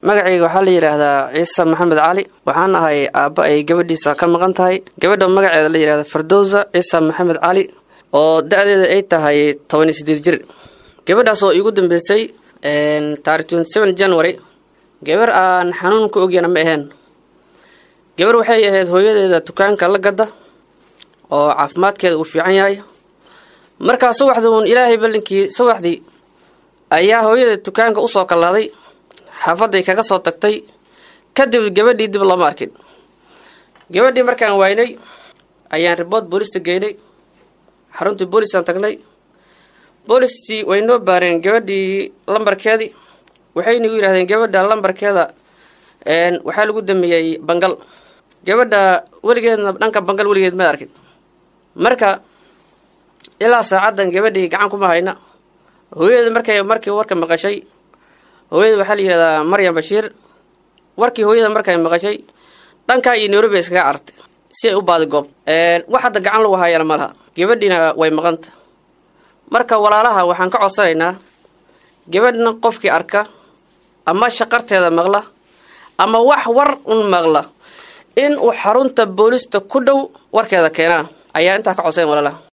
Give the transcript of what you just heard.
magacayga waxaa la yidhaahdaa ciise maxamed cali waxaan ahay aabba ay gabadhiisa ka maqan tahay gabadha magaceeda la yidhahda fardowsa ciise maxamed cali oo da-deeda ay tahay tobaniyo sideed jir gabadhaas oo iigu dambeysay taarikh twenty seven january gabar aan xanuun ku ogyana ma aheen gabar waxay ahayd hooyadeeda dukaanka la gadda oo caafimaadkeeda uu fiican yahay markaa subaxdii uun ilaahay ballinkii subaxdii ayaa hooyadeed dukaanka usoo kallaaday xaafadday kaga soo tagtay kadib gabadhii dib lama arkin gabadhii markaan waynay ayaan ribood boolista geynay xaruntii boolisaan tagnay boolistii way noo baareen gabadhii lambarkeedii waxayna igu yidhahdeen gabadha lambarkeeda waxaa lagu dameeyey bangal gabadha weligeedna dhanka bangal weligeed ma arkin marka ilaa saacaddan gabadhii gacan kuma hayna hooyada markay markii warka maqashay hooyada waxaa la yidhahdaa maryam bashiir warkii hooyada markay maqashay dhankaa iyo nairobi ay iskaga cartay si ay u baadi goob wax hadda gacan lagu haayana ma laha gabadhiina way maqanta marka walaalaha waxaan ka codsanaynaa gabadhna qofkii arka ama shaqarteeda maqla ama wax war un maqla in uu xarunta boolista ku dhow warkeeda keenaa ayaa intaa ka codsayn walaalaha